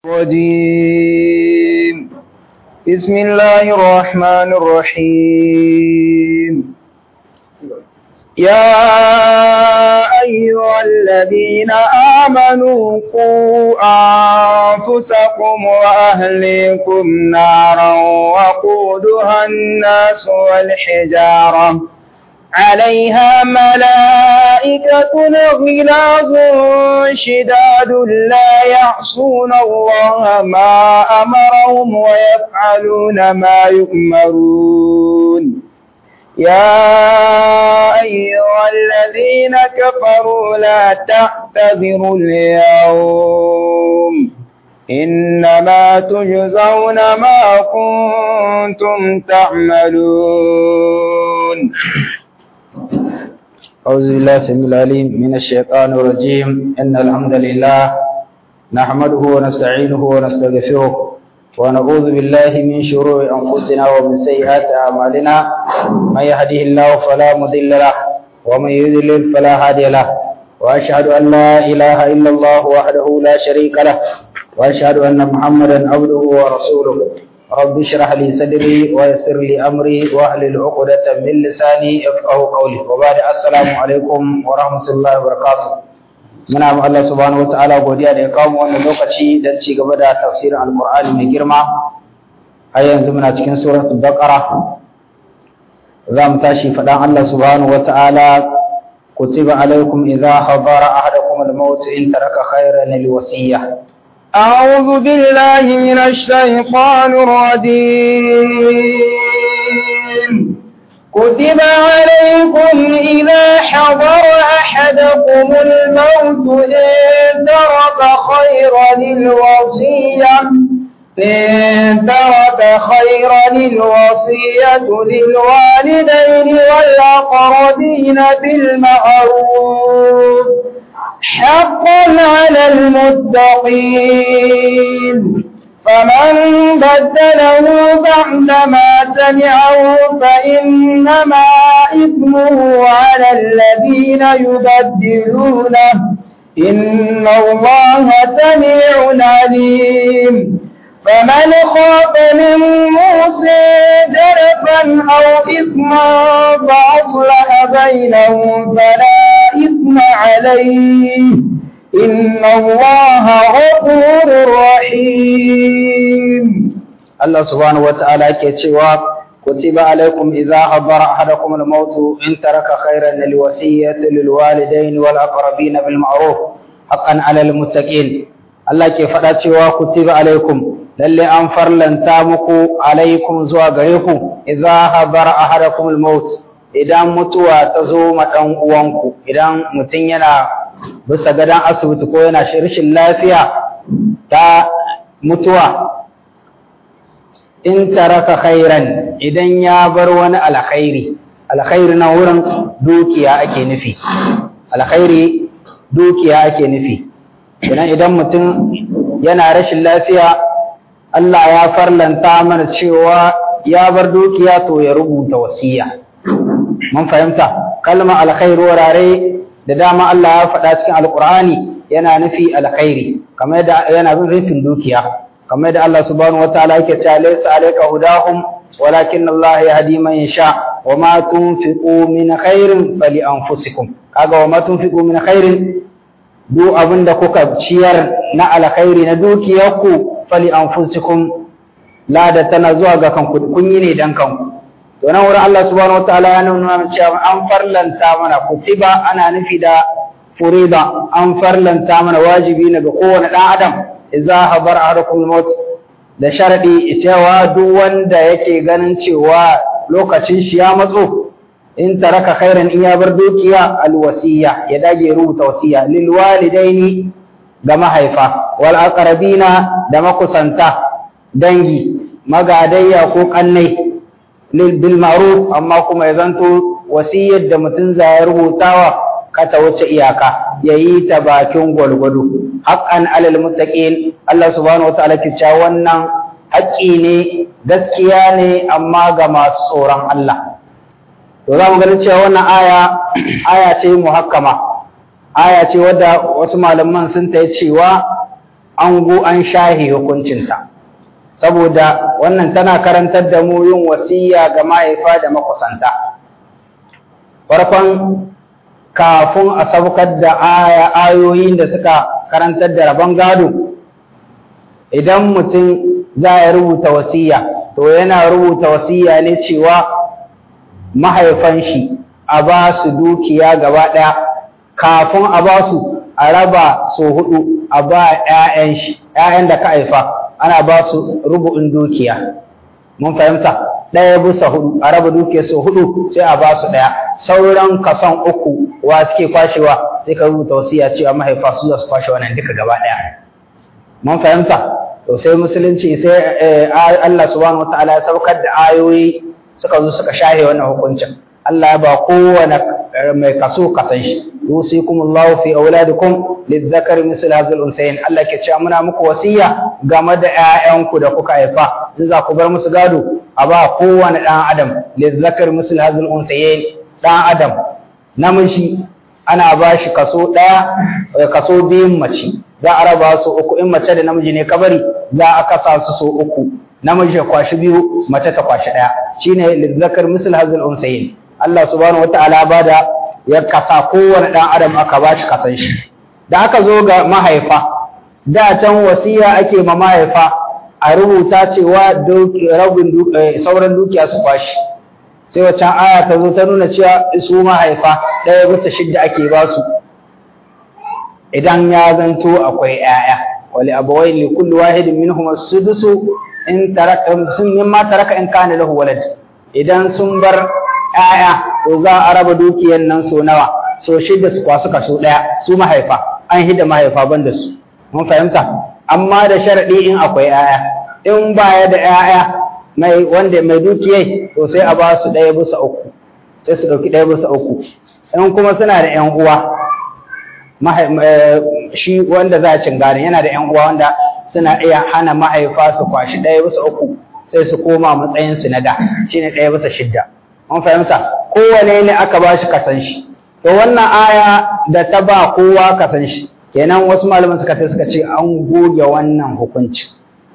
الرجيم بسم الله الرحمن الرحيم يا أيها الذين آمنوا قوا أنفسكم وأهليكم نارا وقودها الناس والحجارة عليها ملائكة غلاظ شداد لا يعصون الله ما أمرهم ويفعلون ما يؤمرون يا أيها الذين كفروا لا تعتذروا اليوم إنما تجزون ما كنتم تعملون أعوذ بالله السميع العليم من الشيطان الرجيم إن الحمد لله نحمده ونستعينه ونستغفره ونعوذ بالله من شرور أنفسنا ومن سيئات أعمالنا من يهده الله فلا مضل له ومن يضلل فلا هادي له وأشهد أن لا إله إلا الله وحده لا شريك له وأشهد أن محمدا عبده ورسوله رب اشرح لي صدري ويسر لي امري واحلل عقدة من لساني يفقهوا قولي وبعد السلام عليكم ورحمة الله وبركاته muna ma Allah subhanahu wataala godiya da ya kawo mu wannan lokaci don ci gaba da tafsirin alqur'ani mai girma har yanzu muna cikin suratul baqara za mu tashi faɗan Allah subhanahu wataala kutiba alaikum idha hadara ahadakum al-maut in taraka khayran al-wasiyya أعوذ بالله من الشيطان الرجيم كتب عليكم إذا حضر أحدكم الموت إن ترك خيرا الوصية إن ترك خيرا الوصية للوالدين والأقربين بالمعروف حقا على المتقين فمن بدله بعدما سمعه فإنما إثمه على الذين يبدلونه إن الله سميع عليم فمن خاف من موسى جرفا أو إثما فأصلح بينهم فلا إثم عليه إن الله غفور رحيم الله سبحانه وتعالى كتشوا كتب عليكم إذا حضر أحدكم الموت إن ترك خيرا الوصية للوالدين والأقربين بالمعروف حقا على المتقين الله كيف cewa kutiba alaikum lalle an farlanta muku alaikum zuwa gare ku idza habara ahadakum al-maut idan mutuwa ta zo ma dan uwanku idan mutum yana bisa gadon asibiti ko yana rashin lafiya ta mutuwa in taraka khairan idan ya bar wani alkhairi alkhairi na wurin dukiya ake nufi alkhairi dukiya ake nufi idan idan mutum yana rashin lafiya Allah ya farlanta mana cewa ya bar dukiya to ya rubuta wasiya mun fahimta kalmar alkhairi wurare da dama Allah ya faɗa cikin alkur'ani yana nufi alkhairi kamar yadda yana rufin dukiya kamar yadda Allah subhanahu wataala yake cewa laysa alayka hudahum walakin Allah yahdi man yasha wa ma tunfiqu min khairin fali anfusikum kaga wa ma tunfiqu min khairin duk abinda kuka ciyar na alkhairi na dukiyarku fali anfusikum lada tana zuwa ga kanku kun yi ne dan kanku to nan wurin Allah subhanahu wataala ya nuna cewa an farlanta mana kutiba ana nufi da furida an farlanta mana wajibi ne ga kowane dan adam idza habar ahadakum maut da sharadi cewa duk wanda yake ganin cewa lokacin shi ya matso in taraka khairan in ya bar dukiya alwasiya ya dage rubuta wasiya lil walidaini ga mahaifa wal aqrabina da makusanta dangi magadayya ko kannai bil ma'ruf amma kuma ya zanto wasiyar da mutum za ya rubutawa kata wuce iyaka yayi ta bakin gwalgwado haqqan alal muttaqin Allah subhanahu wataala ke cewa wannan haƙƙi ne gaskiya ne amma ga masu tsoron Allah to za mu ganin cewa wannan aya aya ce muhakkama aya ce wadda wasu malaman sun ta cewa an go an shahe hukuncinta saboda wannan tana karantar da mu yin wasiya ga mahaifa da makusanta farkon kafin a saukar da aya ayoyin da suka karantar da rabon gado idan mutum za ya rubuta wasiya to yana rubuta wasiya ne cewa mahaifan shi a ba su dukiya gaba ɗaya kafin a ba su a raba so hudu a ba ‘ya'yan shi ‘ya'yan da ka haifa ana ba su rubu'in dukiya mun fahimta ɗaya bisa hudu a raba dukiya so hudu sai a ba su ɗaya sauran kason uku wa suke kwashewa sai ka rubuta wasiya cewa mahaifa su za su kwashe wannan duka gaba ɗaya mun fahimta to sai musulunci sai Allah subhanahu wataala ya saukar da ayoyi suka zo suka shahe wannan hukuncin Allah ya ba kowane mai kaso kasan shi yusikumullahu fi auladikum lidzakari misl hadhal unsayin Allah ke cewa muna muku wasiya game da ƴaƴanku da kuka haifa in za ku bar musu gado a ba kowane ɗan adam lidzakari misl hadhal unsayin ɗan adam namiji ana ba shi kaso ɗaya kaso biyun mace za a raba su uku in mace da namiji ne kabari za a kasa su so uku namiji ya kwashi biyu mace ta kwashi ɗaya shine lidzakar misl hadhal unsayin Allah subhanahu wataala ba da ya kasa kowane ɗan adam aka ba shi kasan shi da aka zo ga mahaifa da can wasiya ake ma mahaifa a rubuta cewa rabin sauran dukiya su kwashi sai waccan aya ta zo ta nuna cewa su mahaifa ɗaya bisa shidda ake ba su idan ya zanto akwai ‘ya'ya wali abawai li kulli wahidin minhum as-sudusu in taraka sun mimma taraka in kana lahu walad idan sun bar ‘ya'ya to za a raba dukiyar nan so nawa so shidda su kwasu kaso ɗaya su mahaifa an hida mahaifa ban da su mun fahimta amma da sharaɗi in akwai ‘ya'ya in baya da ‘ya'ya mai wanda mai dukiyai to sai a ba su ɗaya bisa uku sai su ɗauki ɗaya bisa uku in kuma suna da ‘yan uwa shi wanda za a cin gane yana da ‘yan uwa wanda suna iya hana mahaifa su kwashi ɗaya bisa uku sai su koma matsayinsu na da shine ɗaya bisa shidda mun fahimta kowane ne aka ba shi kasan shi to wannan aya da ta ba kowa kasan shi kenan wasu malaman suka ce suka ce an goge wannan hukunci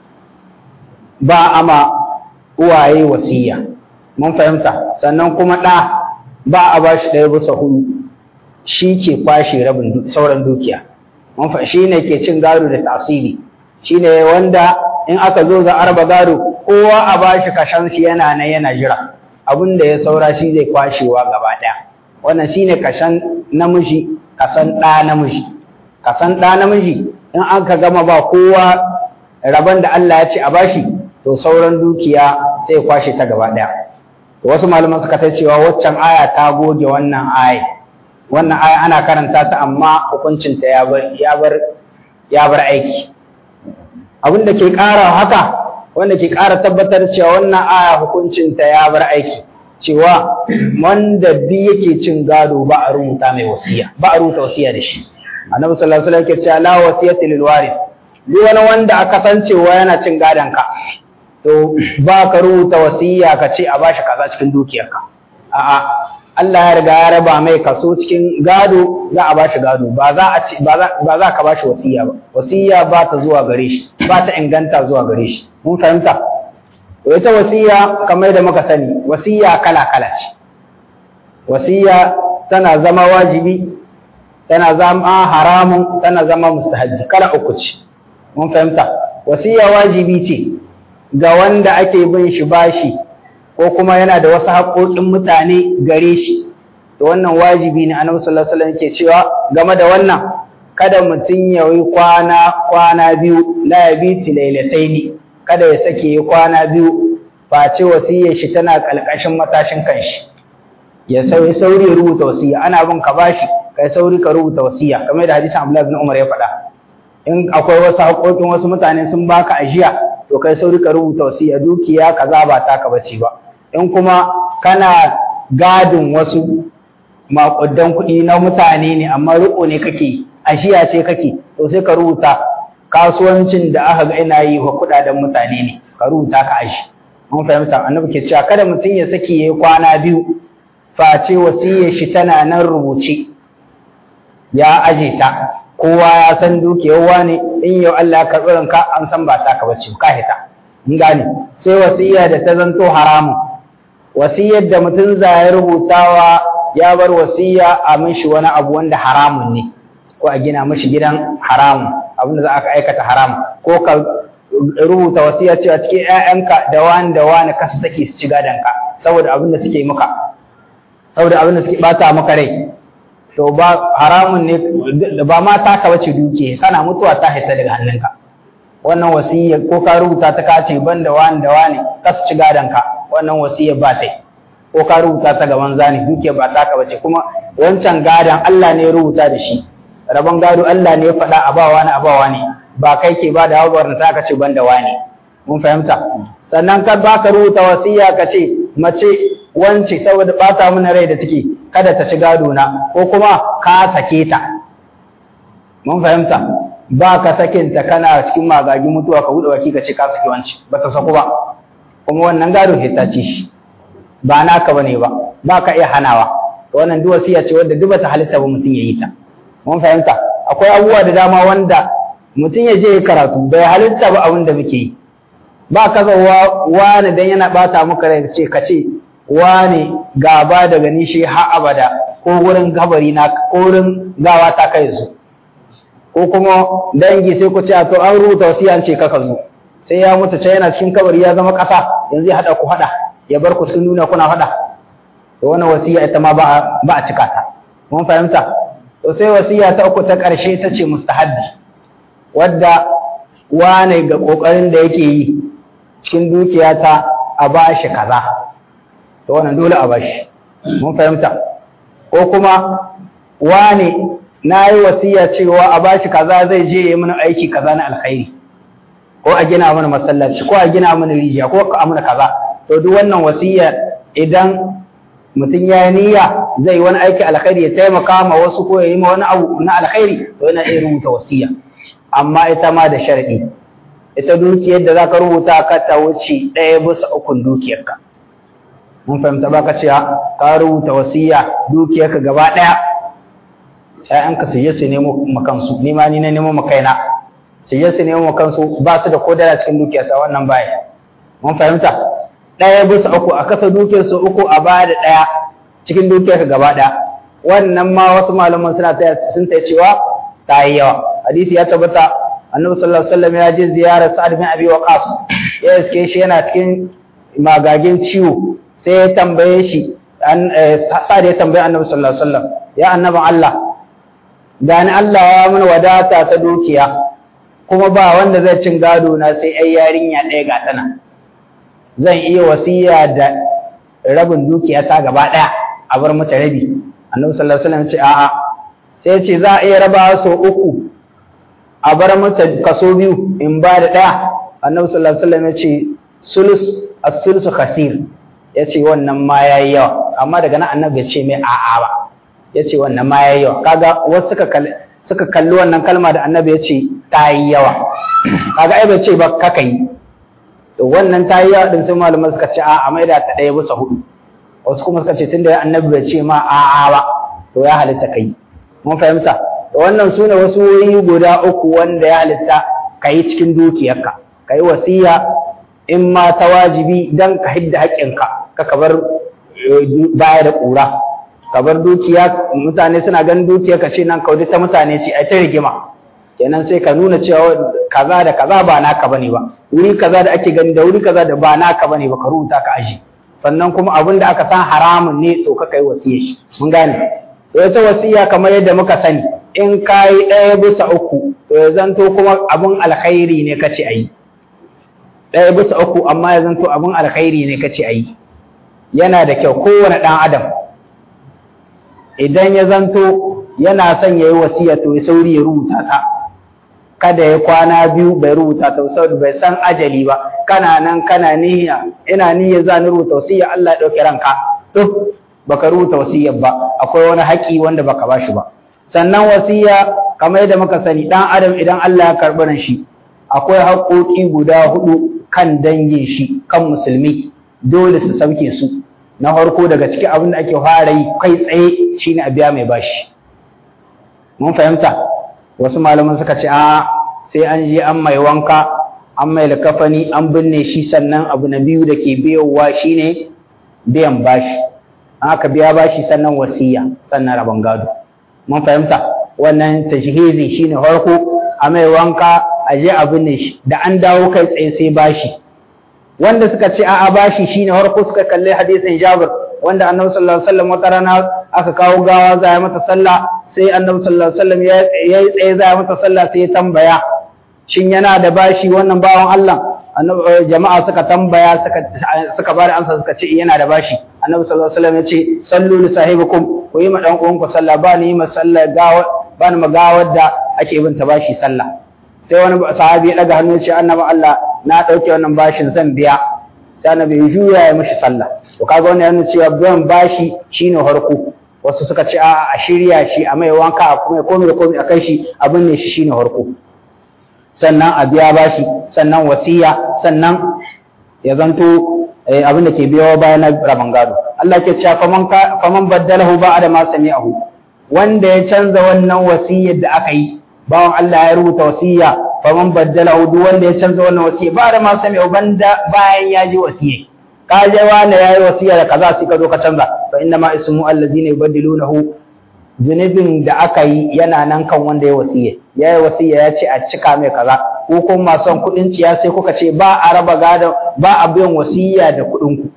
ba ama uwaye wasiya mun fahimta sannan kuma ɗa ba a ba shi ɗaya bisa hudu shi ke kwashe rabin sauran dukiya mun fa shi ne ke cin gado da tasiri shi ne wanda in aka zo za a raba gado kowa a ba shi kashan shi yana nan yana jira abin da ya saura shi zai kwashewa gaba ɗaya wannan shi ne kashan namiji kasan ɗa namiji kasan ɗa namiji in an ka gama ba kowa rabon da Allah ya ce a bashi to sauran dukiya sai kwashe ta gaba ɗaya wasu malaman suka ta cewa waccan aya ta goge wannan aya wannan aya ana karanta ta amma hukuncinta ya bar ya bar ya bar aiki abin da ke ƙara haka wanda ke ƙara tabbatar cewa wannan aya hukuncinta ya bar aiki cewa wanda duk yake cin gado ba a rubuta mai wasiya ba a rubuta wasiya da shi annabi sallallahu alaihi wasallam yake cewa la wasiyata lil waris duk wani wanda aka san cewa yana cin gadon ka to ba ka rubuta wasiya ka ce a bashi kaza cikin dukiyarka a'a Allah ya riga ya raba mai kaso cikin gado za a bashi gado ba za a ci ba za ka bashi wasiya ba wasiya ba ta zuwa gare shi ba ta inganta zuwa gare shi mun fahimta to ita wasiya kamar da muka sani wasiya kala kala ce wasiya tana zama wajibi tana zama haramun tana zama mustahabbi kala uku ce mun fahimta wasiya wajibi ce ga wanda ake bin shi bashi ko kuma yana da wasu haƙoƙin mutane gare shi to wannan wajibi ne annabi sallallahu alaihi wasallam yake cewa game da wannan kada mutum ya yi kwana kwana biyu la yabiti lailataini kada ya sake yi kwana biyu face wasiyar shi tana kalkashin matashin kanshi ya sauri sauri rubuta wasiya ana bin ka bashi kai sauri ka rubuta wasiya kamar da hadisin Abdullah ibn Umar ya faɗa in akwai wasu haƙoƙin wasu mutane sun baka ajiya to kai sauri ka rubuta wasiya dukiya kaza ba taka bace ba in kuma kana gadin wasu maƙudan kuɗi na mutane ne amma riƙo ne kake ashiya ce kake to sai ka rubuta kasuwancin da aka ga ina yi wa kuɗaɗen mutane ne ka rubuta ka ashi mun fahimta annabi ke cewa kada mutum ya saki yayi kwana biyu face wasiyar shi tana nan rubuce ya aje ta kowa ya san dukiyar wani in yau Allah ya karɓi ranka an san ba taka bace ka hita in gane sai wasiya da ta zanto haramun wasiyar da mutum za ya rubutawa ya bar wasiya a mishi wani abu wanda haramun ne ko a gina mishi gidan haramun abinda za aka aikata haramun ko ka rubuta wasiya cewa cikin ƴaƴanka da wani da wani ka su saki su ci gadonka saboda abin da suke maka saboda abin da suke bata maka rai to ba haramun ne ba ma taka bace duke kana mutuwa ta haita daga hannunka wannan wasiyya ko ka rubuta ta kace ban da wani da wani ka su ci gadonka wannan wasiyya ba ta ko ka rubuta ta gaban zani duke ba taka bace kuma wancan gadon Allah ne ya rubuta da shi rabon gado Allah ne ya faɗa a bawa ne a bawa ne ba kai ke ba da hawa ta ka ce ban da wani mun fahimta sannan ka ba ka rubuta wasiya ka ce mace wance saboda bata mana rai da take kada ta ci gado na ko kuma ka sake ta mun fahimta ba ka sakin ta kana cikin magagi mutuwa ka buɗe baki ka ce ka saki wance ba ta saku ba kuma wannan gado hita ce shi ba naka bane ba ba ka iya hanawa to wannan duk wasiya ce wadda duk bata halitta ba mutum ya yi ta mun fahimta akwai abubuwa da dama wanda mutum ya je ya karatu bai halitta ba abin da muke yi ba ka zauwa wani dan yana bata maka rai ce ka ce wani gaba daga ni shi har abada ko wurin gabari na ko wurin gawa ta kai su ko kuma dangi sai ku ce a to an rubuta wasiya an ce kaka zo sai ya mutu ce yana cikin kabari ya zama kasa yanzu ya hada ku hada ya bar ku sun nuna kuna hada to wannan wasiya ita ma ba a cika ta mun fahimta to sai wasiya ta uku ta ƙarshe ta ce mustahabbi wadda wane ga ƙoƙarin da yake yi cikin dukiya ta a bashi kaza to wannan dole a bashi mun fahimta ko kuma wane na yi wasiya cewa a bashi kaza zai je ya mana aiki kaza na alkhairi ko a gina mana masallaci ko a gina mana rijiya ko a mana kaza to duk wannan wasiya idan mutum ya yi niyya zai wani aiki alkhairi ya taimaka ma wasu ko ya yi ma wani abu na alkhairi to yana iya rubuta wasiya amma ita ma da sharadi ita dukiyar da zaka rubuta ka ta wuce ɗaya bisa ukun dukiyarka mun fahimta ba ka ce ka rubuta wasiya dukiyarka gaba ɗaya ƴaƴanka su je su nemo makansu ni ma ni na nemo makaina su je su nemo makansu ba su da kodara cikin dukiyarta wannan baya mun fahimta ɗaya bisa uku a kasa dukiyarsu uku a ba da ɗaya cikin dukiyarka gaba ɗaya wannan ma wasu malaman suna ta sun ta cewa ta yi yawa hadisi ya tabbata annabi sallallahu alaihi wasallam ya je ziyarar sa'ad bin abi waqas ya iske shi yana cikin magagin ciwo sai ya tambaye shi an sa'ad ya tambaye annabi sallallahu alaihi wasallam ya annabi Allah gani Allah ya mana wadata ta dukiya kuma ba wanda zai cin gado na sai ai yarinya ɗaya ga tana zan iya wasiya da rabin dukiya ta gaba ɗaya a bar mata rabi annabi sallallahu alaihi wasallam ce a'a sai ce za a iya raba so uku a bar mata kaso biyu in ba da ɗaya annabi sallallahu alaihi wasallam ya ce sulus as-sulusu khasir ya ce wannan ma yayi yawa amma daga nan annabi ya ce mai a'a ba ya ce wannan ma yayi yawa kaga wasu suka kalli suka kalli wannan kalma da annabi ya ce ta yi yawa kaga ai bai ce ba kaka yi to wannan ta yi yawa din sai malamai suka ce a maida ta ɗaya bisa hudu wasu kuma suka ce tunda annabi bai ce ma a'a ba to ya halitta kai mun fahimta to wannan sune wasu wuri guda uku wanda ya halitta kai cikin dukiyarka kai wasiya in ma ta wajibi dan ka hidda haƙƙinka ka ka bar baya da ƙura ka bar dukiya mutane suna ganin dukiya ka ce nan kawai ta mutane ce ai ta rigima kenan sai ka nuna cewa kaza da kaza ba naka bane ba wuri kaza da ake gani da wuri kaza da ba naka bane ba ka rubuta ka aji sannan kuma abin da aka san haramun ne to ka kai wasiya shi mun gane to ita wasiya kamar yadda muka sani in ka yi ɗaya bisa uku to ya zanto kuma abin alkhairi ne kace ayi ɗaya bisa uku amma ya zanto abin alkhairi ne kace ayi yana da kyau kowane ɗan adam idan ya zanto yana son ya yi wasiya to ya sauri ya rubuta ta kada ya kwana biyu bai rubuta ta saboda bai san ajali ba kana nan kana niyya ina niyya za ni rubuta wasiya Allah ya dauke ranka duk baka rubuta wasiyar ba akwai wani haƙi wanda baka bashi ba sannan wasiya kamar yadda muka sani dan adam idan Allah ya karɓi ran shi akwai haƙoƙi guda hudu kan dangin shi kan musulmi dole su sauke su na farko daga cikin abin da ake fara yi kai tsaye shine a biya mai bashi mun fahimta wasu malaman suka ce a sai an je an mai wanka an mai likafani an binne shi sannan abu na biyu da ke biyowa shine biyan bashi an aka biya bashi sannan wasiya sannan rabon gado mun fahimta wannan tashhizi shine farko a mai wanka a je a binne shi da an dawo kai tsaye sai bashi wanda suka ce a'a bashi shine farko suka kalli hadisin Jabir wanda Annabi sallallahu alaihi wasallam wata rana aka kawo gawa za a mata sallah sai Annabi sallallahu alaihi wasallam ya yi tsaye za a mata sallah sai ya tambaya shin yana da bashi wannan bawan Allah jama'a suka tambaya suka suka bada amsa suka ce yana da bashi Annabi sallallahu alaihi wasallam ya ce sallu li sahibikum ku yi ma dan uwanku sallah ba ni ma sallah gawa ba ni ma gawar da ake bin ta bashi sallah sai wani sahabi ya daga hannu ya ce annabi Allah na dauke wannan bashin zan biya sai annabi ya juya ya mishi sallah to kaga wannan yana cewa biyan bashi shine harko wasu suka ce a a shirya shi a mai wanka a kuma komai da komai a kai shi abin ne shi shine harko sannan a biya bashi sannan wasiya sannan ya zanto abin da ke biyo bayan rabon gado Allah ke cewa faman faman baddalahu ba'da ma sami'ahu wanda ya canza wannan wasiyar da aka yi bawan Allah ya rubuta wasiya faman baddalahu duk wanda ya canza wannan wasiya ba da ma sami banda bayan ya ji wasiya ka je wani yayi wasiya da kaza sai ka zo ka canza fa inna ma ismu allazina yubaddilunahu zunubin da aka yi yana nan kan wanda ya wasiya ya yi wasiya ya ce a cika mai kaza ko kuma masu son kuɗin ciya sai kuka ce ba a raba gadon ba a biyan wasiya da kuɗin ku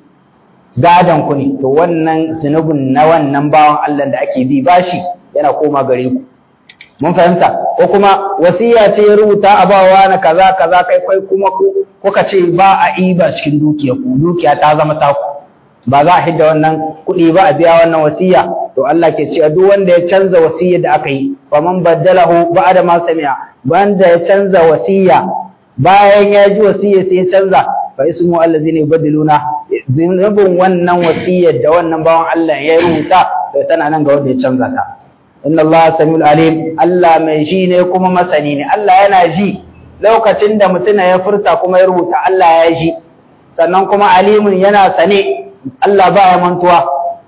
gadon ku ne to wannan zunubin na wannan bawan Allah da ake bi bashi yana koma gare ku mun fahimta ko kuma wasiya ce ya rubuta a bawa na kaza kaza kai kai kuma kuka ce ba a iba cikin dukiya ku dukiya ta zama taku ba za a hidda wannan kuɗi ba a biya wannan wasiya to Allah ke cewa duk wanda ya canza wasiya da aka yi fa man baddalahu ba'da ma sami'a wanda ya canza wasiya bayan ya ji wasiya sai ya canza fa ismu allazina yubaddiluna zunubin wannan wasiyar da wannan bawan Allah ya rubuta to tana nan ga wanda ya canza ta inna Allah samiul alim Allah mai ji ne kuma masani ne Allah yana ji lokacin da mutum ya furta kuma ya rubuta Allah ya ji sannan kuma alimun yana sane Allah ba ya mantuwa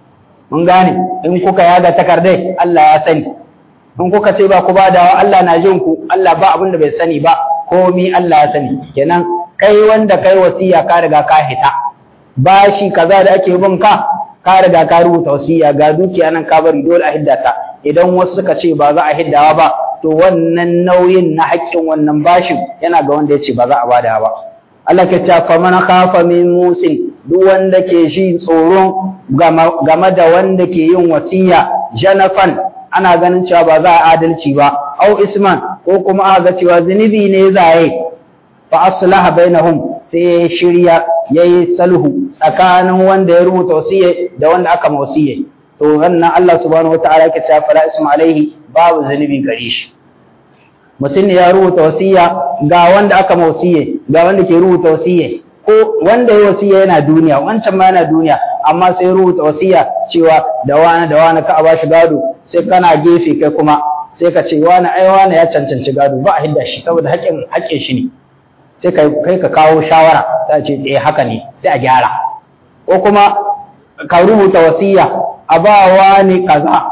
mun gane in kuka yaga takardai Allah ya sani in kuka ce ba ku ba da Allah na jin ku Allah ba abin da bai sani ba komi Allah ya sani kenan kai wanda kai wasiya ka riga ka hita bashi kaza da ake bin ka ka riga ka rubuta wasiya ga dukiya nan ka bari dole a hidda ta idan wasu suka ce ba za a hiddawa ba to wannan nauyin na haƙƙin wannan bashin yana ga wanda ya ce ba za a bada ba Allah ke cewa fa man khafa min musin duk wanda ke shi tsoron game da wanda ke yin wasiya janafan ana ganin cewa ba za a adalci ba au isman ko kuma a ga cewa zunubi ne zaye fa aslaha bainahum sai ya shirya yayi sulhu tsakanin wanda ya rubuta wasiya da wanda aka wasiya to wannan Allah subhanahu wataala yake cewa fala isma alaihi babu zunubi gare shi mutum ne ya rubuta wasiya ga wanda aka wasiya ga wanda ke rubuta wasiya ko wanda ya wasiya yana duniya wancan ma yana duniya amma sai rubuta wasiya cewa da wani da wani ka a bashi gado sai kana gefe kai kuma sai ka ce wani ai wani ya cancanci gado ba a hidda shi saboda haƙƙin haƙƙin shi ne sai kai ka kawo shawara ta ce eh haka ne sai a gyara ko kuma ka rubuta wasiya a ba wani kaza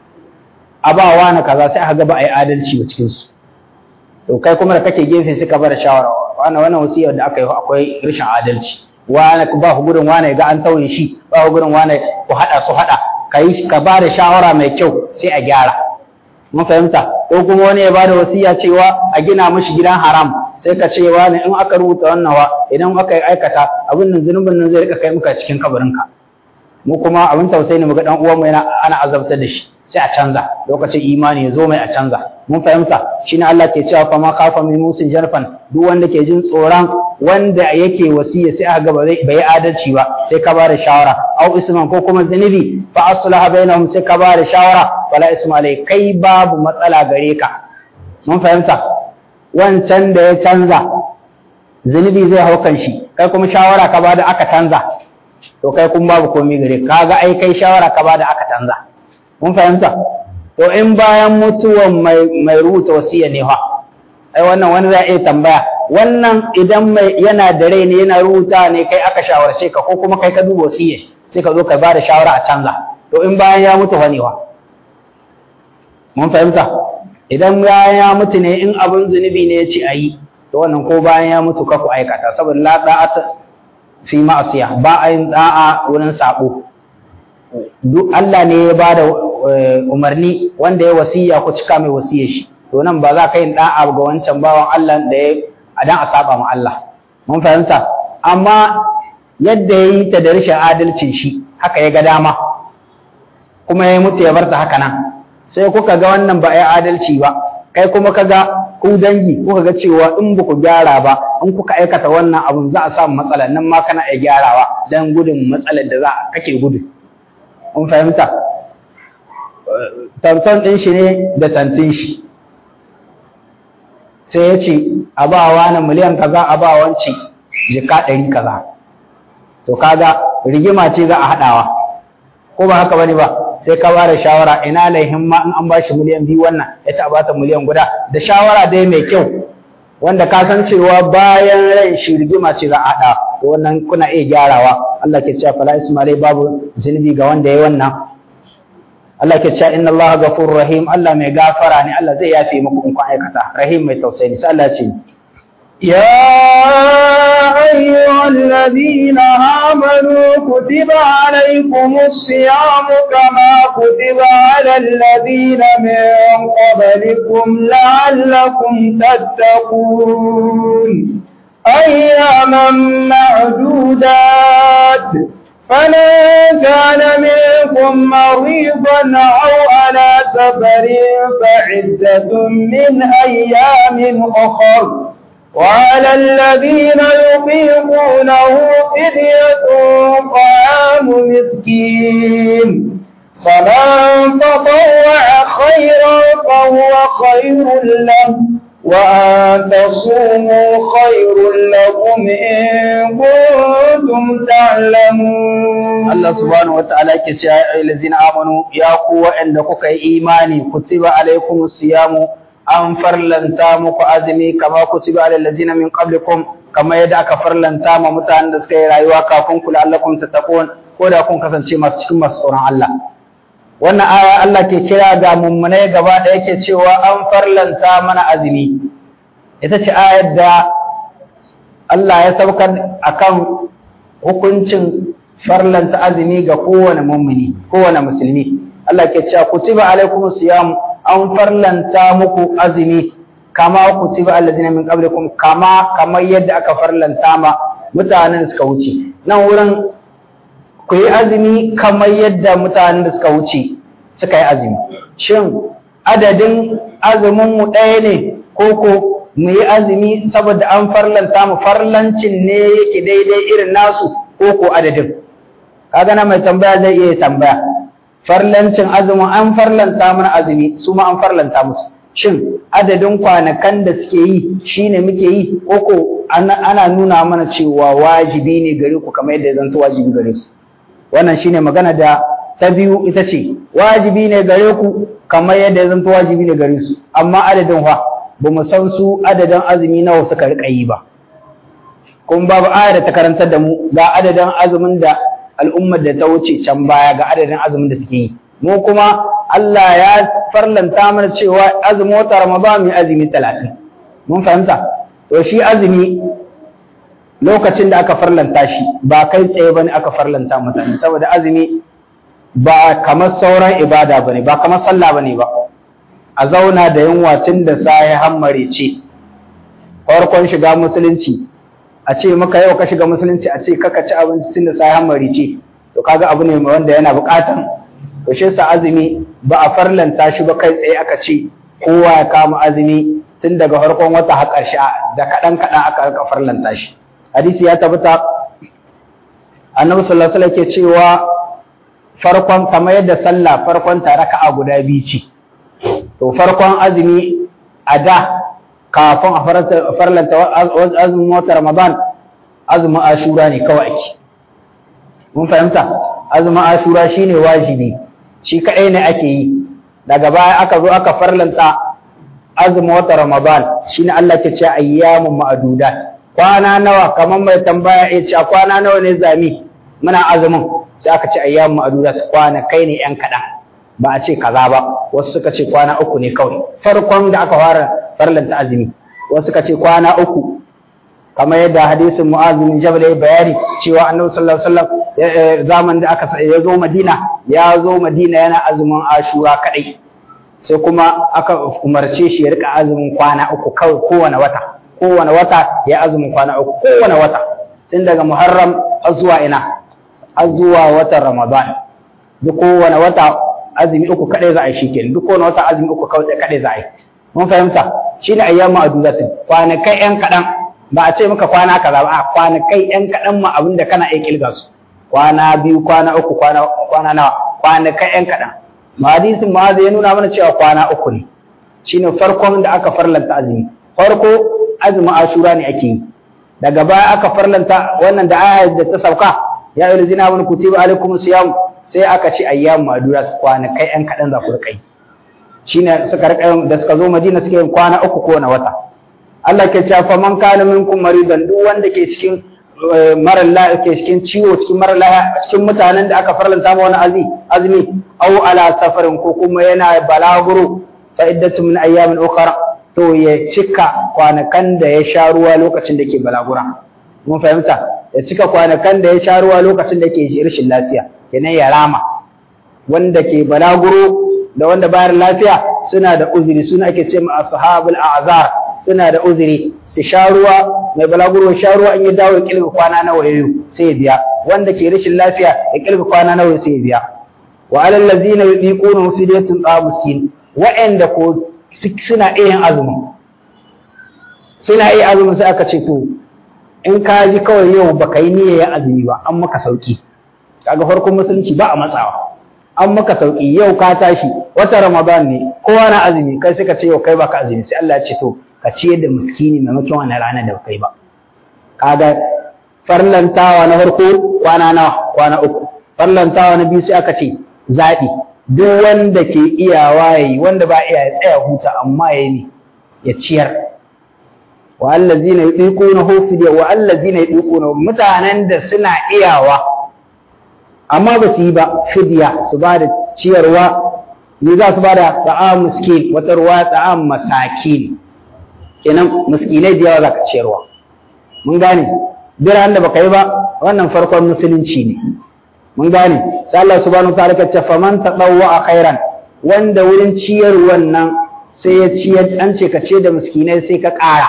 a ba wani kaza sai aka ga ba a yi adalci ba cikin su to kai kuma da kake gefe sai ka bar shawara wannan wannan wasiyar da aka yi akwai rashin adalci wani ba ku gurin wani ga an tauye shi ba ku gurin wani ku hada su hada kai ka ba da shawara mai kyau sai a gyara mun fahimta ko kuma wani ya ba da wasiya cewa a gina mishi gidan haram sai ka ce wani in aka rubuta wannan wa idan aka yi aikata abin nan zunubin nan zai rika kai muka cikin kabarinka mu kuma abin tausayi ne muga dan uwan mu yana ana azabtar da shi sai a canza lokacin imani ya zo mai a canza mun fahimta shine Allah ke cewa fa ma khafa min musin jarfan duk wanda ke jin tsoron wanda yake wasiya sai aka ga ba zai bai adalci ba sai ka bada shawara au isman ko kuma zanibi fa aslaha bainahum sai ka bada shawara wala isma alai kai babu matsala gare ka mun fahimta wancan da ya canza zunubi zai hau kan shi kai kuma shawara ka bada aka canza to kai kun babu komai gare ka ga ai kai shawara ka bada aka canza mun fahimta to in bayan mutuwan mai mai rubuta wasiya ne fa ai wannan wani zai iya tambaya wannan idan mai yana da rai ne yana rubuta ne kai aka shawarce ka ko kuma kai ka duba wasiya sai ka zo ka bada shawara a canza to in bayan ya mutu fa ne wa mun fahimta idan bayan ya mutu ne in abin zunubi ne ya ce a yi to wannan ko bayan ya mutu ka ku aikata saboda la da'ata fi ma'asiya ba a yin da'a wurin sabo duk Allah ne ya bada umarni wanda ya wasiya ku cika mai wasiyar shi to nan ba za ka yin da'a ga wancan bawan Allah da ya dan a saba ma Allah mun fahimta amma yadda ya yi ta da rashin adalcin shi haka ya ga dama kuma ya mutu ya bar ta haka nan sai kuka ga wannan ba ya adalci ba kai kuma ka ga ku dangi kuka ga cewa in ba ku gyara ba in kuka aikata wannan abun za a samu matsala nan ma kana iya gyarawa dan gudun matsalar da za kake gudu mun fahimta tantan ɗin shi ne da tantin shi sai ya ce a ba wa na miliyan kaza a ba wanci jika ɗari kaza to kaga rigima ce za a haɗawa ko ba haka bane ba sai ka bada shawara ina laihin ma in an bashi miliyan biyu wannan ya ta bata miliyan guda da shawara dai mai kyau wanda ka san cewa bayan rai shi rigima ce za a haɗa to wannan kuna iya gyarawa Allah ke cewa fala ismailai babu zunubi ga wanda ya wannan Allah ke cewa inna Allah ghafurur rahim Allah mai gafara ne Allah zai yafe muku in kun aikata rahim mai tausayi sai Allah ce يا أيها الذين آمنوا كتب عليكم الصيام كما كتب على الذين من قبلكم لعلكم تتقون أياما معدودات فمن كان منكم مريضا أو على سفر فعدة من أيام أخر وعلى الذين يطيقونه فدية طعام مسكين فمن تطوع خيرا فهو خير له وأن تصوموا خير لكم إن كنتم تعلمون الله سبحانه وتعالى كتيا الذين آمنوا يا قوة عندك إيماني كتب عليكم الصيام an farlanta muku azumi kama kutiba alal ladzina min qablikum kama yadda aka farlanta ma mutanen da suka yi rayuwa kafin ku la'allakum tattaqun ko da kun kasance masu cikin masu tsoron Allah wannan aya Allah ke kira ga mummunai gaba da yake cewa an farlanta mana azumi ita ce ayar da Allah ya saukar akan hukuncin farlanta azumi ga kowane mummuni kowane musulmi Allah ke cewa kutiba alaikumus siyam an farlanta muku azumi kama kutiba allazina min qablikum kama kamar yadda aka farlanta ma mutanen suka wuce nan wurin ku yi azumi kamar yadda mutanen da suka wuce suka yi azumi shin adadin azumin mu ɗaya ne ko ko mu yi azumi saboda an farlanta mu farlancin ne yake daidai irin nasu ko ko adadin kaga na mai tambaya zai iya tambaya farlancin azumin an farlanta mana azumi su ma an farlanta musu shin adadin kwanakan da suke yi shine muke yi koko ana nuna mana cewa wajibi ne gare ku kamar yadda zanto wajibi gare su wannan shine magana da ta biyu ita ce wajibi ne gare ku kamar yadda zanto wajibi ne gare su amma adadin fa ba mu san su adadin azumi nawa suka rika yi ba kuma babu aya da ta karantar da mu ga adadin azumin da al'ummar da ta wuce can baya ga adadin azumin da suke yi mu kuma Allah ya farlanta mana cewa azumin wata Ramadan mai azumi talatin mun fahimta to shi azumi lokacin da aka farlanta shi ba kai tsaye bane aka farlanta mutane saboda azumi ba kamar sauran ibada bane ba kamar sallah bane ba a zauna da yunwa tun da sai hammare ce farkon shiga musulunci a ce maka yau ka shiga musulunci a ce kaka ci abinci tun da sai hammare ce to kaga abu ne wanda yana buƙatan to shi sa azumi ba a farlanta shi ba kai tsaye aka ce kowa ya kama azumi tun daga farkon wata har ƙarshe da kaɗan kaɗan aka aka farlanta shi hadisi ya tabbata annabi sallallahu alaihi wasallam ke cewa farkon kamar yadda sallah farkon ta raka'a guda biyu ce to farkon azumi a da kafin a farlanta azumin wata ramadan azumin ashura ne kawai ake mun fahimta azumin ashura shine wajibi shi kaɗai ne ake yi daga baya aka zo aka farlanta azumin wata ramadan shine Allah ke ce ayyamun ma'dudat kwana nawa kamar mai tambaya ya ce kwana nawa ne zami muna azumin sai aka ce ayyamun ma'dudat kwana kai ne yan kaɗan ba a ce kaza ba wasu suka ce kwana uku ne kawai farkon da aka fara farlanta azumi wasu suka ce kwana uku kamar yadda hadisin Mu'adh bin Jabal ya bayani cewa Annabi sallallahu alaihi wasallam zaman da aka ya zo Madina ya zo Madina yana azumin Ashura kadai sai kuma aka umarce shi ya rika azumin kwana uku kawai kowane wata kowane wata ya azumin kwana uku kowane wata tun daga Muharram har zuwa ina har zuwa watan Ramadan duk kowane wata azumi uku kadai za a yi shikenan duk kowane wata azumi uku kawai kadai za a yi mun fahimta shine ayyamu aduzatin kwanakai yan kadan ba a ce maka kwana kaza ba a kwanakai yan kadan ma abinda kana iya kilga su kwana biyu kwana uku kwana kwana nawa kwanakai yan kadan ma hadisin ma ya nuna mana cewa kwana uku ne shine farkon da aka farlanta azumi farko azumi ashura ne ake yi daga baya aka farlanta wannan da ayat da ta sauka ya ayyuhal ladzina amanu kutiba alaikumus siyam sai aka ce ayyamu madurat kwanakai yan kadan za ku rika yi shine suka rika da suka zo Madina suke yin kwana uku ko na wata Allah ke cewa fa man kana minkum maridan duk wanda ke cikin mara lafiya ke cikin ciwo cikin mara lafiya cikin mutanen da aka farlanta ma wani azumi azumi aw ala safarin ko kuma yana balaguro fa iddatu min ayyamin ukhra to ya cika kwanakan da ya sha ruwa lokacin da ke balagura mun fahimta ya cika kwanakan da ya sha ruwa lokacin da ke rashin lafiya kenan ya rama wanda ke balaguro da wanda bayar lafiya suna da uzuri suna ake ce ma ashabul a'zar suna da uzuri su sha ruwa mai balaguro sha ruwa in ya dawo ya kilga kwana nawa yayi sai ya biya wanda ke rashin lafiya ya kilga kwana nawa sai ya biya wa alal ladzina yudiquna fidyatun ta miskin wa'anda ko suna iya yin azumin suna iya azumin sai aka ce to in ka ji kawai yau baka yi niyyar azumi ba an maka sauki kaga farkon musulunci ba a matsawa an maka sauki yau ka tashi wata ramadan ne kowa na azumi kai suka ce yau kai baka azumi sai Allah ya ce to ka ciyar da miskini maimakon wannan rana da kai ba kaga farlantawa na farko kwana nawa kwana uku farlantawa na biyu sai aka ce zaɓi duk wanda ke iyawa yayi wanda ba iya ya tsaya huta amma yayi ne ya ciyar wa allazina yudiquna fidya wa allazina yudiquna mutanen da suna iyawa amma ba su yi ba fidya su ba da ciyarwa ne za su ba da ta'am miskin wata ruwa ta'am masakin kenan miskinai da yawa za ka ciyarwa mun gane biran da baka yi ba wannan farkon musulunci ne mun gane sai Allah subhanahu wa ta'ala ce faman tadawwa khairan wanda wurin ciyar wannan sai ya ciyar an ce ka ce da miskinai sai ka ƙara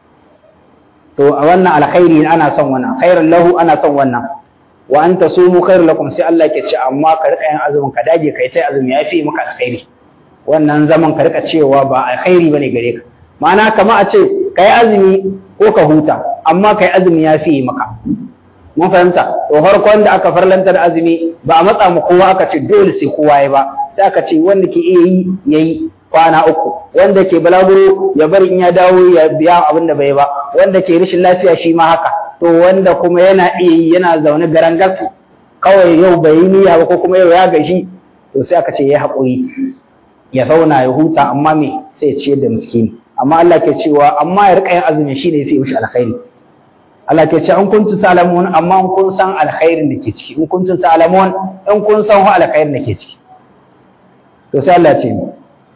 to a wannan alkhairi ana son wannan khairan lahu ana son wannan wa anta sumu khairul lakum sai Allah ke ce amma ka rika yin azumin ka dage kai sai azumi yafi maka alkhairi wannan zaman ka rika cewa ba alkhairi bane gare ka ma'ana kamar a ce kai azumi ko ka huta amma kai azumi yafi maka mun fahimta to farkon da aka farlanta da azumi ba a matsa mu kowa aka ce dole sai kowa ya ba sai aka ce wanda ke iya yi yayi kwana uku wanda ke balaguro ya bari in ya dawo ya biya abin da bai ba wanda ke rashin lafiya shi ma haka to wanda kuma yana iya yi yana zaune garan gas kawai yau bai yi niyya ba ko kuma yau ya gashi to sai aka ce ya haƙuri ya zauna ya huta amma me sai ya ciyar da miskini amma Allah ke cewa amma ya rika yin azumi shine yafi mishi alkhairi Allah ke ce in kuntum ta'lamun amma in kun san alkhairin da ke ciki in kuntum ta'lamun in kun san hu alkhairin da ke ciki to sai Allah ce ni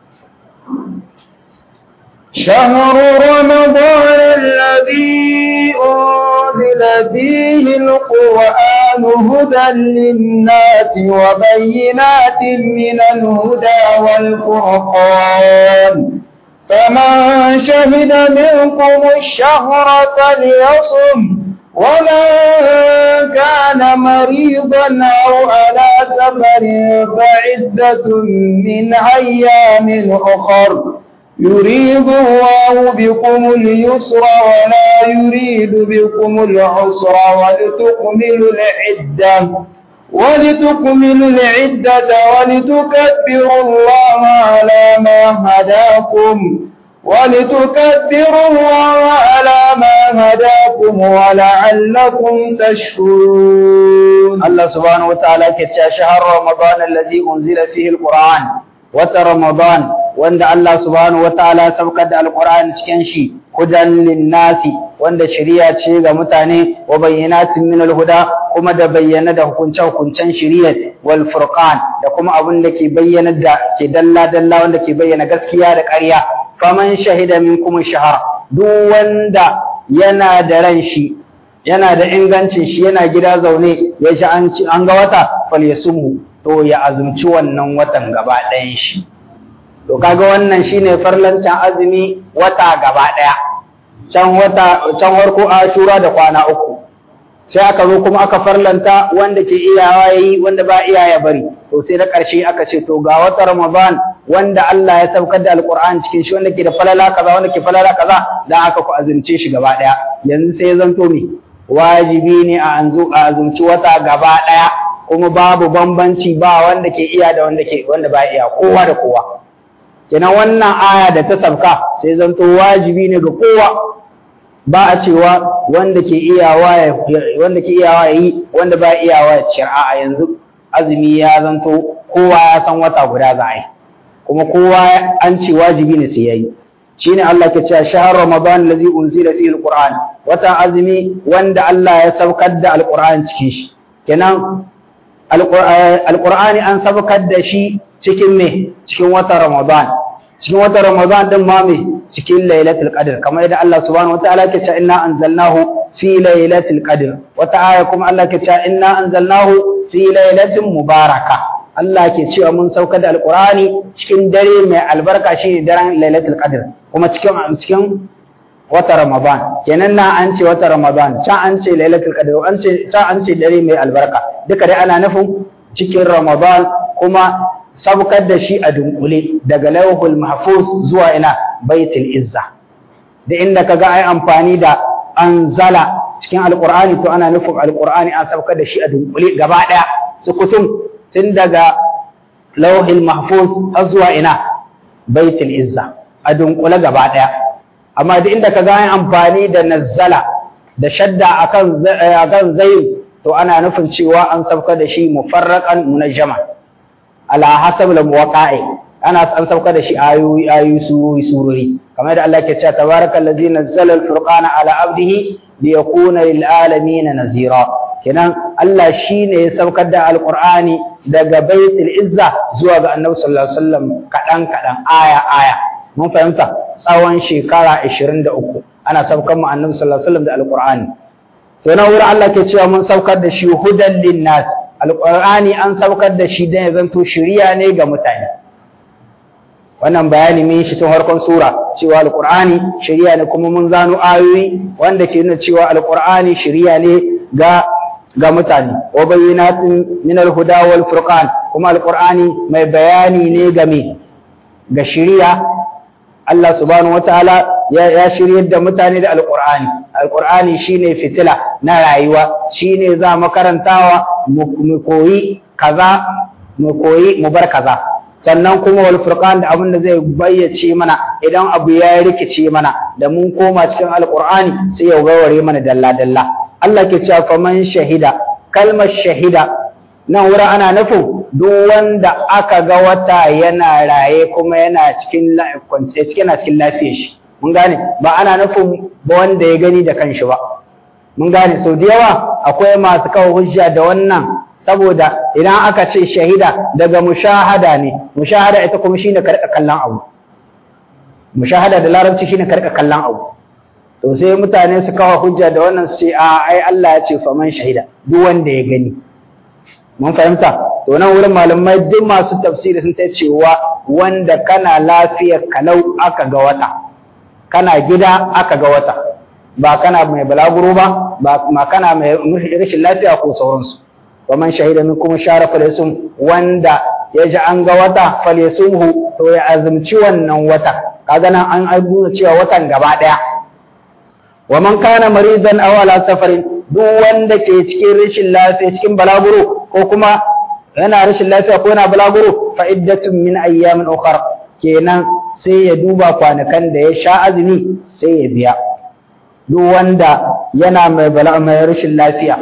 شهر رمضان الذي أنزل فيه القرآن هدى للناس وبينات من الهدى والفرقان فمن شهد منكم الشهر فليصم ومن كان مريضا أو على سفر فعدة من أيام أخر يريد الله بكم اليسر ولا يريد بكم العسر ولتكملوا العدة ولتكملوا العدة ولتكبروا الله على ما هداكم ولتكبروا الله على ما هداكم ولعلكم تشكرون الله سبحانه وتعالى كتشا شهر رمضان الذي أنزل فيه القرآن wata Ramadan wanda Allah subhanahu wa ta'ala saukar da Alƙur'ani cikin shi hudan linnasi wanda shari'a ce ga mutane wa bayyinatin min alhuda kuma da bayyana da hukunce hukuncen shari'a wal furqan da kuma abin da ke bayyana da ke dalla dalla wanda ke bayyana gaskiya da ƙarya faman shahida minkum shahar duk wanda yana da ran shi yana da ingancin shi yana gida zaune ya shi an an ga wata falyasumhu to ya azumci wannan watan gaba ɗayan shi to kaga wannan shine farlancin azumi wata gaba ɗaya can wata can warko ashura da kwana uku sai aka zo kuma aka farlanta wanda ke iyawa yayi wanda ba iya ya bari to sai da ƙarshe aka ce to ga wata ramadan wanda Allah ya saukar da alqur'ani cikin shi wanda ke da falala kaza wanda ke falala kaza dan aka ku azumce shi gaba ɗaya yanzu sai ya zanto me wajibi ne a anzu a azumci wata gaba ɗaya kuma babu bambanci ba wanda ke iya da wanda ke wanda ba iya kowa da kowa kenan wannan aya da ta sabka sai zanto wajibi ne ga kowa ba a cewa wanda ke iyawa ya wanda ke iyawa yi wanda ba iyawa ya shari'a a yanzu azumi ya zanto kowa ya san wata guda za a yi kuma kowa an ce wajibi ne sai yayi shine Allah ke cewa shahar ramadan allazi unzila fihi alquran wata azumi wanda Allah ya saukar da alquran cikin shi kenan alqur'ani an saukar da shi cikin me cikin watan ramadan cikin watan ramadan din ma me cikin lailatul qadr kamar yadda Allah subhanahu wataala ke cewa inna anzalnahu fi lailatul qadr wata aya kuma Allah ke cewa inna anzalnahu fi lailatin mubaraka Allah ke cewa mun saukar da alqur'ani cikin dare mai albarka shine daren lailatul qadr kuma cikin cikin wata ramadan kenan na an ce wata ramadan can an ce lailatul qadr an ce can an ce dare mai albarka duka dai ana nufin cikin ramadan kuma saukar da shi a dunkule daga lauhul mahfuz zuwa ina baitul izza da inda kaga ai amfani da anzala cikin alqur'ani to ana nufin alqur'ani an saukar da shi a dunkule gaba daya sukutum tun daga lauhul mahfuz har zuwa ina baitul izza a dunkule gaba daya amma da inda kaga ai amfani da nazzala da shadda akan akan zayin to ana nufin cewa an saukar da shi mufarraqan munajjama ala hasab al muwaqa'i ana an sauka da shi ayoyi ayoyi surori surori kamar da Allah ke cewa tabarakallazi nazzala al-furqana ala abdihi liyakuna lil alamin nazira kenan Allah shine ya saukar da alqur'ani daga baitul izza zuwa ga annabi sallallahu alaihi wasallam kadan kadan aya aya mun fahimta tsawon shekara 23 ana saukar mu annabi sallallahu alaihi wasallam da alqur'ani to na wurin Allah ke cewa mun saukar da shi hudan linnas alqur'ani an saukar da shi dan ya zanto shiriya ne ga mutane wannan bayani mun shi tun harkon sura cewa alqur'ani shiriya ne kuma mun zano ayoyi wanda ke nuna cewa alqur'ani shiriya ne ga ga mutane wa bayyinatin min alhuda wal furqan kuma alqur'ani mai bayani ne ga me ga shiriya Allah subhanahu wataala ya, ya shiryar da mutane da alqur'ani alqur'ani shine fitila na rayuwa shine za mu karantawa mu koyi kaza mu koyi mu bar kaza sannan kuma wal furqan da abin da zai bayyace mana idan abu ya rikice mana da mun koma cikin alqur'ani sai ya gaware mana dalla dalla Allah ke cewa faman shahida kalmar shahida nan wurin ana nufin duk wanda aka ga wata yana raye kuma yana cikin cikin cikin lafiyar shi mun gane ba ana nufin ba wanda ya gani da kanshi ba mun gane sau da yawa akwai masu kawo hujja da wannan saboda idan aka ce shahida daga mushahada ne mushahada ita kuma shine karka kallon abu mushahada da larabci shine karka kallon abu to sai mutane su kawo hujja da wannan su ce a ai Allah ya ce faman shahida duk wanda ya gani mun fahimta to nan wurin malamai duk masu tafsiri sun ta cewa wanda kana lafiyar kalau aka ga wata kana gida aka ga wata ba kana mai balaguro ba ba ma kana mai rashin lafiya ko sauransu wa man shahida minkum shara falyasum wanda ya ji an ga wata falyasumhu to ya azumci wannan wata kaga nan an nuna cewa watan gaba daya wa man kana maridan aw ala safarin duk wanda ke cikin rashin lafiya cikin balaguro ko kuma yana rashin lafiya ko yana balaguro fa iddatun min ayyamin ukhra kenan sai ya duba kwanakan da ya sha azumi sai ya biya duk wanda yana mai bala mai rashin lafiya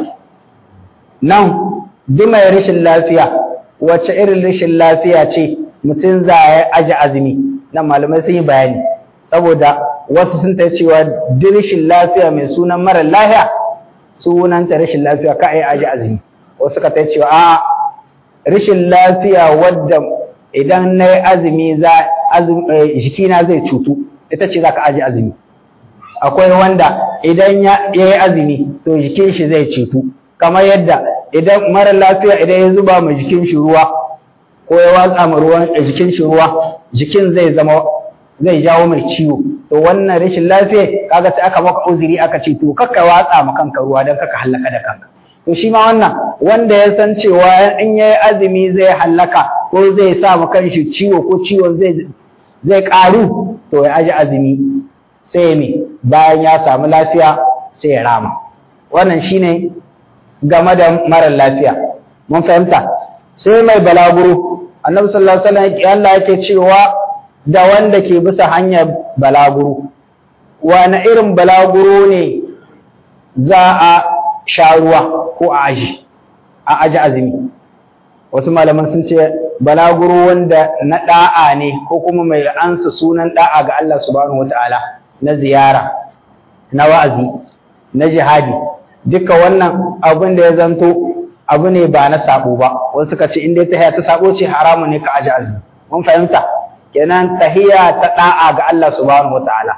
nan duk mai rashin lafiya wacce irin rashin lafiya ce mutum za ya aji azumi nan malamai sun yi bayani saboda wasu sun ta cewa rashin lafiya mai sunan mara lafiya sunanta rashin lafiya ka ai aji azumi wasu ka ta cewa a rashin lafiya wadda idan na yi azumi za jikina zai cutu ita ce za ka aji azumi akwai wanda idan ya yi azumi to jikin shi zai cutu kamar yadda idan mara lafiya idan ya zuba ma jikin shi ruwa ko ya watsa ma ruwan jikin shi ruwa jikin zai zama zai jawo mai ciwo to wannan rashin lafiya kaga sai aka maka uzuri aka ce to kakka watsa ma kanka ruwa dan kaka hallaka da kanka to shi ma wannan wanda ya san cewa in yayi azumi zai hallaka ko zai sa ma kanshi ciwo ko ciwon zai zai karu to ya aji azumi sai me bayan ya samu lafiya sai ya rama wannan shine game da mara lafiya mun fahimta sai mai balaguro annabi sallallahu alaihi wasallam Allah yake cewa da wanda ke bisa hanyar balaguro wani irin balaguro ne za a sha ruwa ko a aji a aji azumi wasu malaman sun ce balaguro wanda na da'a ne ko kuma mai ansa sunan da'a ga Allah subhanahu wataala na ziyara na wa'azi na jihadi duka wannan abin da ya zanto abu ne ba na sabo ba wasu suka ce in dai tahiya ta sabo ce haramu ne ka aji azumi mun fahimta kenan tahiya ta da'a ga Allah subhanahu wataala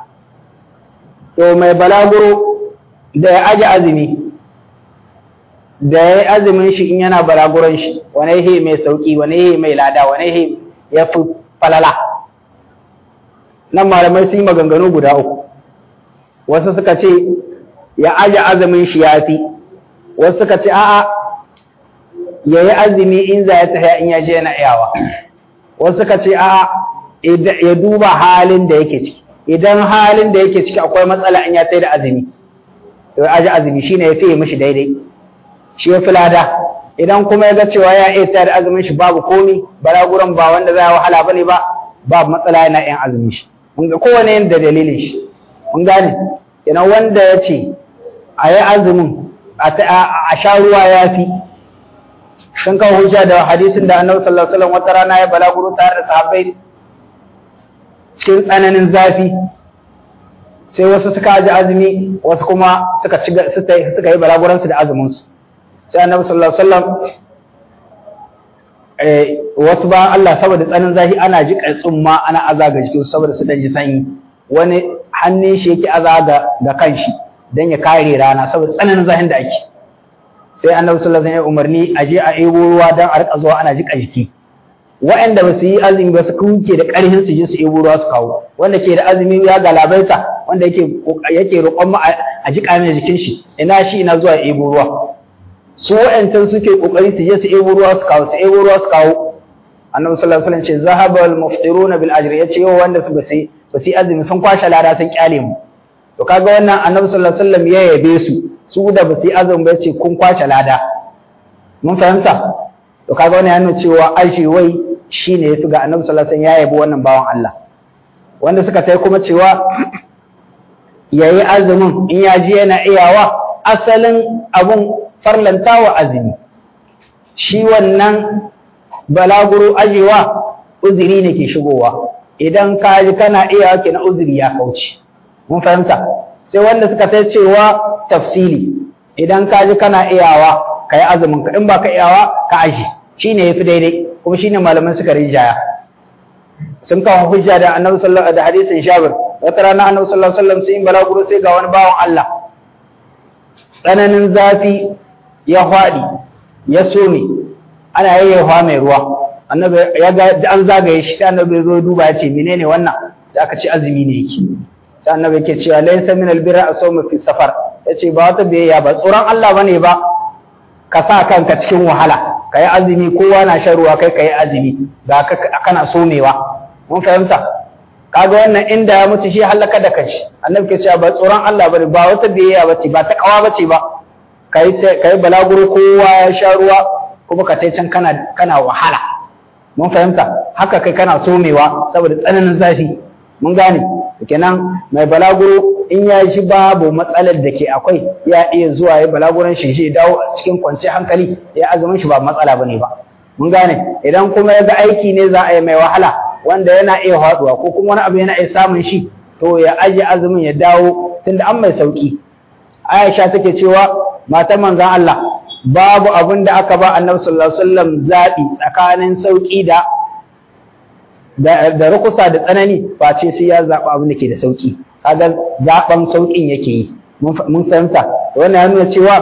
to mai balaguro da ya aji azumi da ya yi azumin shi in yana balaguron shi wane he mai sauki wane he mai lada wane he ya fi falala nan malamai sun yi maganganu guda uku wasu suka ce ya aje azumin shi ya fi wasu suka ce a'a ya yi azumi in za ya tafiya in ya je yana iyawa wasu suka ce a'a ya duba halin da yake ciki idan halin da yake ciki akwai matsala in ya tsaye da azumi to ya aje azumi shine ya fiye mishi daidai shi ya fi lada idan kuma ya ga cewa ya iya tsaye da azumin shi babu komi balaguran ba wanda za ya wahala bane ba babu matsala yana yin azumin shi mun ga kowane yin da dalilin shi mun gane kenan wanda ya ce a yi azumin a sha ruwa ya fi sun kawo hujja da hadisin da annabi sallallahu alaihi wasallam wata rana ya balaguro tare da sahabbai cikin tsananin zafi sai wasu suka aji azumi wasu kuma suka ci suka yi balaguran su da azumin su sai annabi sallallahu alaihi wasallam eh wasu ba Allah saboda tsananin zafi ana ji tsumma ana azaga jikin saboda su dan ji sanyi wani hannun shi yake azaga da kanshi dan ya kare rana saboda tsananin zafin da ake sai annabi sallallahu alaihi wasallam ya umarni a je a ebo ruwa dan a rika zuwa ana jika jiki waɗanda ba su yi azumi ba su kuke da ƙarfin su je su ebo ruwa su kawo wanda ke da azumi ya galabaita wanda yake yake roƙon mu a jika mai jikin shi ina shi ina zuwa ebo ruwa su waɗancan suke kokari su je su ebo ruwa su kawo su ebo ruwa su kawo annabi sallallahu alaihi wasallam ce zahaba al muftiruna bil ajri yace yau wanda su ba su ba su yi azumi sun kwashe lada sun kyale mu to kaga wannan annabi sallallahu alaihi wasallam ya yabe su su da ba su yi azumi ba ce kun kwace lada mun fahimta to kaga wannan yana cewa aishi wai shine yafi ga annabi sallallahu alaihi wasallam ya yabi wannan bawan Allah wanda suka tai kuma cewa yayi azumin in ya ji yana iyawa asalin abun farlantawa azumi shi wannan balaguro ajewa uzuri ne ke shigowa idan ka ji kana iya ke na uzuri ya kauce mun fahimta sai wanda suka ta cewa tafsili idan ka ji kana iyawa ka yi azumin ka in ba ka iyawa ka aji shi ne ya fi daidai kuma shi ne malaman suka rijaya sun kawo hujja da annabi sallallahu da hadisin shabir wata rana annabi sallallahu alaihi wasallam sai in balaguro sai ga wani bawan Allah tsananin zafi ya faɗi ya some ana yayyafa mai ruwa annabi ya ga an zagaye shi sai annabi ya zo duba ya ce menene wannan sai aka ce azumi ne yake sai annabi yake cewa laysa min albirra asawmu fi safar yace ba wata biyayya ba tsoron Allah bane ba ka sa kanka cikin wahala kai azumi kowa na shan ruwa kai kai azumi ga kana somewa mun fahimta kaga wannan inda ya mutu shi halaka da kanshi annabi ke cewa ba tsoron Allah bane ba wata biyayya bace ba ta kawa bace ba kai kai balaguro kowa ya sha ruwa kuma ka tai can kana kana wahala mun fahimta haka kai kana somewa saboda tsananin zafi mun gane kenan mai balaguro in ya shi babu matsalar da ke akwai ya iya zuwa ya balaguran shi shi dawo cikin kwanci hankali ya azumin shi ba matsala bane ba mun gane idan kuma ya ga aiki ne za a yi mai wahala wanda yana iya haɗuwa ko kuma wani abu yana iya samun shi to ya aje azumin ya dawo tunda an mai sauki Aisha take cewa matan manzon Allah babu abin da aka ba Annabi sallallahu alaihi wasallam zabi tsakanin sauki da da rukusa da tsanani face sai ya zaba abin da ke da sauki kaga zaban saukin yake yi mun fahimta wannan ya nuna cewa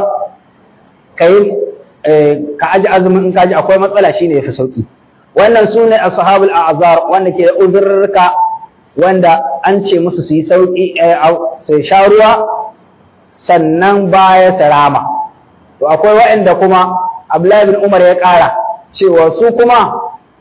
kai ka aji azumin in ka ji akwai matsala shine yafi sauki wannan sune ashabul a'zar wanda ke da uzurrka wanda an ce musu su yi sauki su sha ruwa sannan baya sarama to akwai waɗanda kuma Abdullahi bin Umar ya ƙara cewa su kuma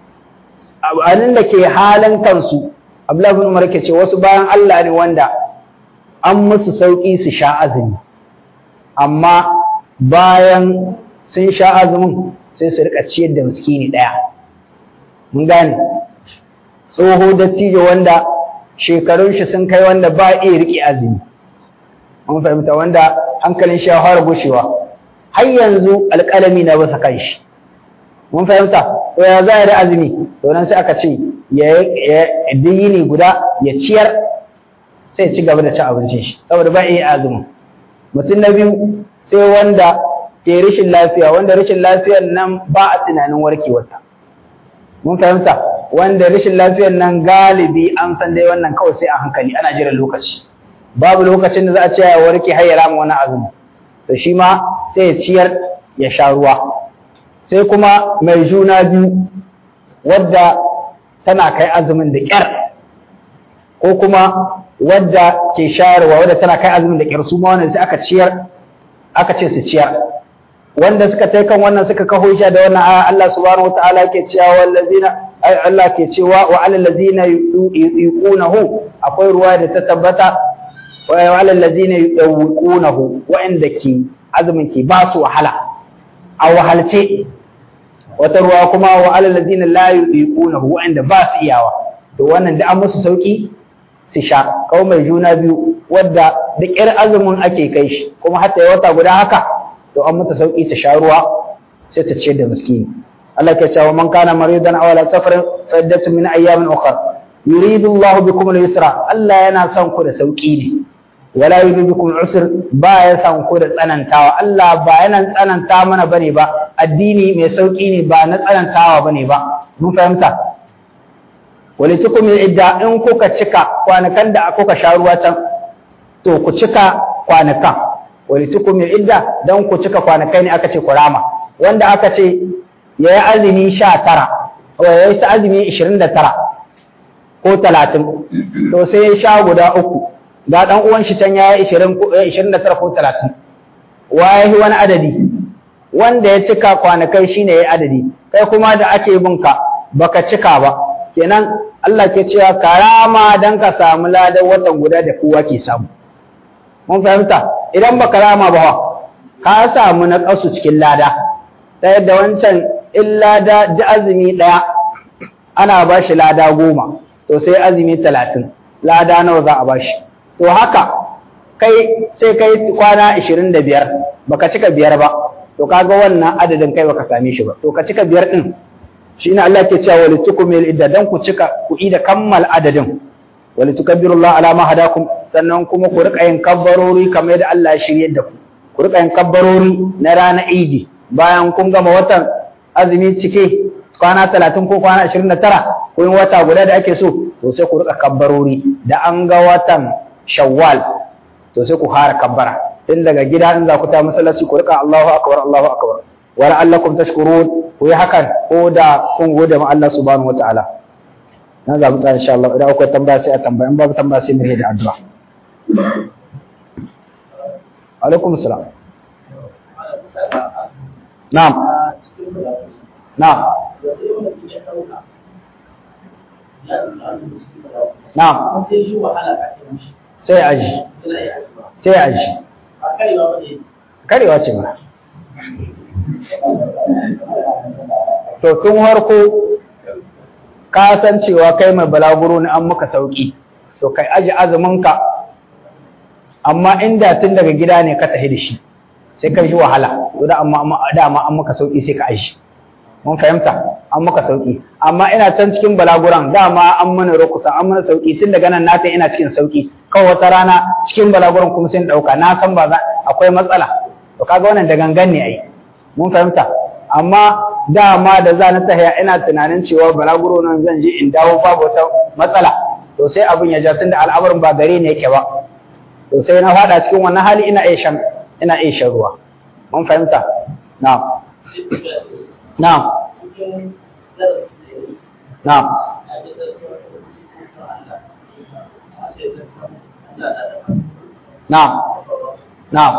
abin da ke halin kansu Abdullahi bin Umar ke ce wasu bayan Allah ne wanda an musu sauki su sha azumi amma bayan sun sha azumin sai su rika ciyar da miskini ɗaya mun gane tsoho dattijo wanda shekarun shi sun kai wanda ba iya riƙe azumi mun fahimta wanda hankalin shi ya fara gushewa har yanzu alƙalami na basa kan shi mun fahimta to ya za da azumi to nan sai aka ce ya yini guda ya ciyar sai ci gaba da cin abincin shi saboda ba iya azumin mutum na biyu sai wanda ke rashin lafiya wanda rashin lafiyar nan ba a tunanin warkewarta mun fahimta wanda rashin lafiyar nan galibi an san dai wannan kawai sai a hankali ana jiran lokaci babu lokacin da za a ce ya warke har ya rama wani azumi to shi ma sai ya ciyar ya sha ruwa sai kuma mai juna biyu wadda tana kai azumin da ƙyar ko kuma wadda ke shayarwa wadda tana kai azumin da ƙyar su ma wannan sai aka ciyar aka ce su ciyar wanda suka tai kan wannan suka kaho shi da wannan aya Allah subhanahu wataala ke cewa wallazina ay Allah ke cewa wa alal ladzina yuqunahu akwai ruwa da ta tabbata wa alal ladzina yuqunahu wa'anda ke azumin ke ba su wahala a wahalce wata ruwa kuma wa alal ladzina la yuqunahu wa'anda ba su iyawa to wannan da an musu sauki su sha kawai mai juna biyu wadda da ƙyar azumin ake kai shi kuma hatta wata guda haka to an mata sauki ta sha ruwa sai ta ciyar da miskini Allah ke cewa man kana maridan aw ala safarin fa iddatu min ayyamin ukhra yuridu Allah bikum al-yusra Allah yana son ku da sauki ne wala yuridu bikum al-usr ba ya son ku da tsanantawa Allah ba yana tsananta mana bane ba addini mai sauki ne ba na tsanantawa bane ba mun fahimta walitukum idda in kuka cika kwanakan da kuka sha ruwa can to ku cika kwanakan walitukum idda dan ku cika kwanakai ne aka ce ku rama wanda aka ce yayi azumi 19 ko yayi azumi 29 ko 30 to sai ya sha guda uku ga dan uwan shi can yayi 20 29 ko 30 waye wani adadi wanda ya cika kwanakai shine yayi adadi kai kuma da ake binka baka cika ba kenan Allah ke cewa karama dan ka samu ladan watan guda da kowa ke samu mun fahimta idan baka rama ba ka samu na kasu cikin lada ta yadda wancan in lada da azumi daya ana ba shi lada goma to sai azumi talatin lada nawa za a ba shi to haka kai sai kai kwana ashirin da biyar baka cika biyar ba to kaga wannan adadin kai baka same shi ba to ka cika biyar din shi ne Allah ke cewa walitukumil idda dan ku cika ku ida kammal adadin walitukabbirullaha ala ma hadakum sannan kuma ku rika yin kabbarori kamar yadda Allah ya shirye da ku ku rika yin kabbarori na ranar Idi bayan kun gama watan azumi cike kwana 30 ko kwana 29 ko yin wata guda da ake so to sai ku rika kabbarori da an ga watan Shawwal to sai ku fara kabbara tun daga gida in za ku ta masallaci ku rika Allahu akbar Allahu akbar wa la'allakum tashkurun ku yi hakan ko da kun gode ma Allah subhanahu wataala na zaɓi tsara insha Allah idan akwai tambaya sai a tambaya in babu tambaya sai mu da addu'a alaikum salam na'am na'am na'am sai aji sai aji karewa ce ma to tun harko ka san cewa kai mai balaguro ne an muka sauki to kai aji azuminka amma inda tun daga gida ne ka tafi da shi sai ka ji wahala to da amma dama an muka sauki sai ka aji mun fahimta an maka sauki amma ina can cikin balaguran dama an mana rukusa an mana sauki tun daga nan na ta ina cikin sauki kawai wata rana cikin balaguran kuma sai dauka na san ba akwai matsala to kaga wannan da gangan ne ai mun fahimta amma dama da za na tahiya ina tunanin cewa balaguro nan zan je in dawo babu wata matsala to sai abin ya ja tunda al'amarin ba gare ne yake ba to sai na fada cikin wannan hali ina iya shan ina iya shan ruwa mun fahimta na'am na'am na'am na'am na'am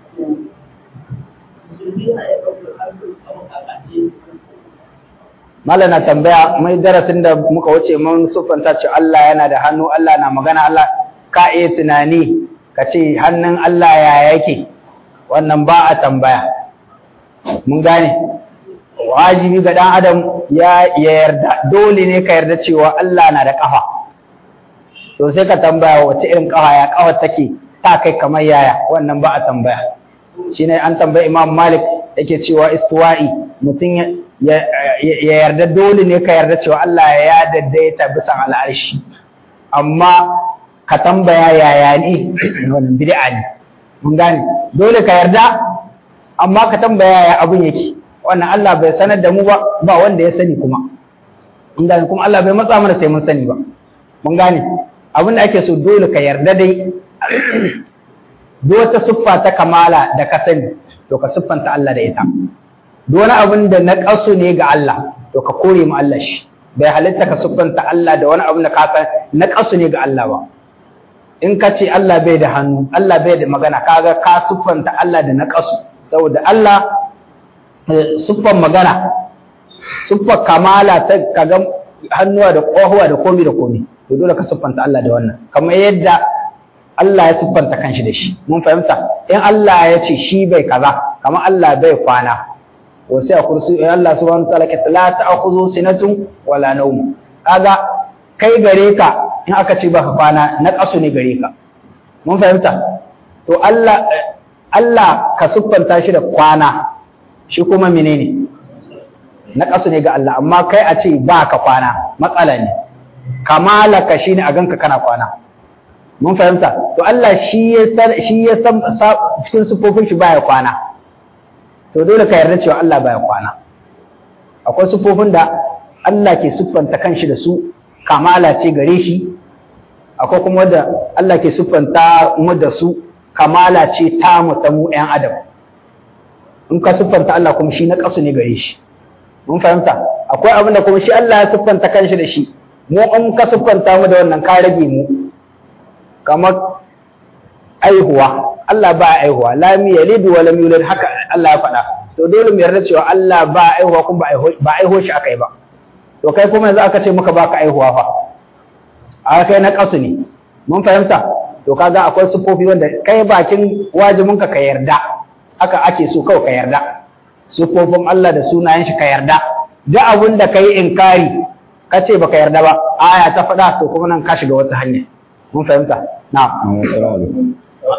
Malam na tambaya mai darasin da muka wuce mun siffanta ce Allah yana da hannu Allah na magana Allah ka iya tunani ka ce hannun Allah ya yake wannan ba a tambaya mun gane wajibi ga dan adam ya yarda dole ne ka yarda cewa Allah na da kafa to sai ka tambaya wace irin kafa ya kafa take ta kai kamar yaya wannan ba a tambaya shine an tambayi Imam Malik yake cewa istiwa'i mutum ya yarda dole ne ka yarda cewa Allah ya daidaita bisan al'arshi amma ka tambaya yaya ne wannan bid'a ne mun gane dole ka yarda amma ka tambaya yaya abun yake wannan Allah bai sanar da mu ba ba wanda ya sani kuma mun gane kuma Allah bai matsa mana sai mun sani ba mun gane abin da ake so dole ka yarda dai duk wata siffa ta kamala da ka sani to ka siffanta Allah da ita duk wani abin da na ƙasu ne ga Allah to ka kore mu Allah shi bai halitta ka siffanta Allah da wani abin da ka san na ƙasu ne ga Allah ba in ka ce Allah bai da hannu Allah bai da magana kaga ka siffanta Allah da na ƙasu saboda Allah siffan magana siffar kamala ta kaga hannuwa da ƙwahuwa da komi da komi to dole ka siffanta Allah da wannan kamar yadda Allah ya siffanta kanshi da shi mun fahimta in Allah ya ce shi bai kaza kamar Allah bai kwana wasu a kursu in Allah subhanahu wa ta'ala ke la ta'khudhu sinatun wala nawm kaga kai gare ka in aka ce baka kwana na kasu ne gare ka mun fahimta to Allah Allah ka siffanta shi da kwana shi kuma menene na kasu ne ga Allah amma kai a ce baka kwana matsala ne kamala ka shine a ganka kana kwana mun fahimta to Allah shi ya san shi ya san cikin sufofin shi baya kwana to dole ka yarda cewa Allah baya kwana akwai sufofin da Allah ke siffanta kanshi da su kamala ce gare shi akwai kuma wanda Allah ke siffanta mu da su kamala ce ta mu ta mu ƴan adam in ka siffanta Allah kuma shi na kasu ne gare shi mun fahimta akwai abin da kuma shi Allah ya siffanta kanshi da shi mu in ka siffanta mu da wannan ka rage mu kamar aihuwa Allah ba aihuwa lam yalid wa lam yulad haka Allah ya faɗa to dole mu yarda cewa Allah ba aihuwa kuma ba aiho shi akai ba to kai kuma yanzu aka ce maka baka aihuwa fa a kai na kasu ne mun fahimta to kaga akwai sufofi wanda kai bakin wajibin ka ka yarda haka ake so kawai ka yarda sufofin Allah da sunayen shi ka yarda duk abin da kai inkari ka ce baka yarda ba aya ta faɗa to kuma nan ka shiga wata hanya mun fahimta na'am assalamu alaikum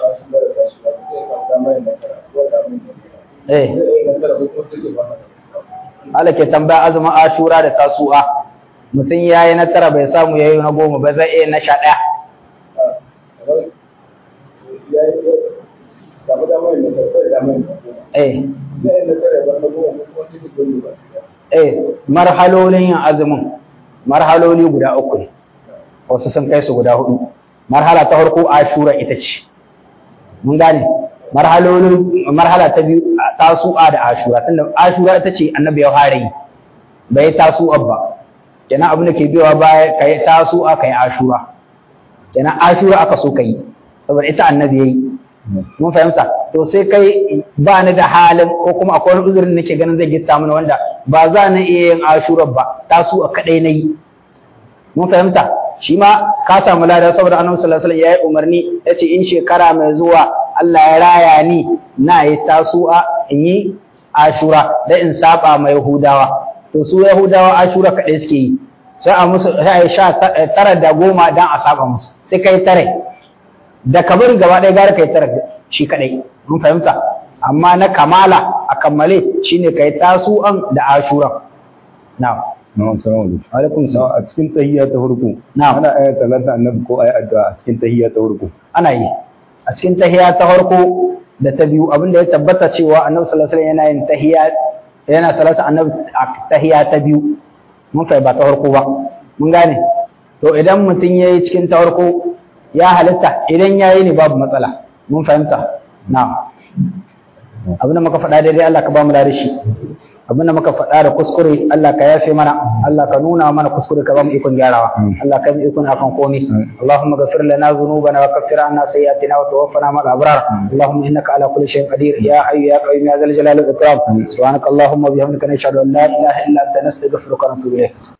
eh Allah ke tambaya azumin ashura da tasu'a mutum ya yi na tara bai samu ya yi na goma ba zai iya na sha ɗaya eh eh marhalolin yin azumin marhaloli guda uku ne wasu sun kai su guda hudu marhala ta farko ashura ita ce mun gane marhalolin marhala ta biyu tasu'a da ashura tunda ashura ita ce annabi ya fara yi bai tasu'a ba kenan abin da ke biyowa baya kai tasu'a kai ashura kenan ashura aka so kai saboda ita annabi yayi mun fahimta to sai kai ba ni da halin ko kuma akwai wani uzurin nake ganin zai gitta mana wanda ba za na iya yin ashura ba tasu'a kadai nayi mun fahimta shi ma ka samu lada saboda annabi sallallahu alaihi wasallam yayi umarni yace in shekara mai zuwa Allah ya raya ni na yi tasu'a in yi ashura da in saba ma yahudawa to su yahudawa ashura kaɗai suke yi sai a musu sai a sha tara da goma dan a saba musu sai kai tare da kabarin gaba ɗaya gara kai tara shi kaɗai mun fahimta amma na kamala a kammale shine kai tasu'an da ashura na'am na'am assalamu alaikum alaikum salam a cikin tahiyya ta farko Na'am. ana ayat salatu annabi ko ayi addu'a a cikin tahiyya ta farko ana yi a cikin tahiya ta farko da ta biyu abinda ya tabbata cewa annabi sallallahu alaihi wasallam yana yin tahiya yana salatu annabi a tahiya ta biyu mun kai ba ta farko ba mun gane to idan mutum yayi cikin ta farko ya halitta idan yayi ne babu matsala mun fahimta na'am abinda muka faɗa daidai Allah ka ba mu da shi abinda muka faɗa da kuskure Allah ka yafe mana Allah ka nuna mana kuskure ka ba mu ikon gyarawa Allah ka mu ikon akan komai Allahumma ghfir lana dhunubana wa kaffir anna sayyi'atina wa tawaffana ma'al abrar Allahumma innaka ala kulli shay'in qadir ya hayyu ya qayyum ya zal jalali wal ikram subhanaka Allahumma bihamdika nashhadu an la ilaha illa anta nastaghfiruka wa natubu ilayk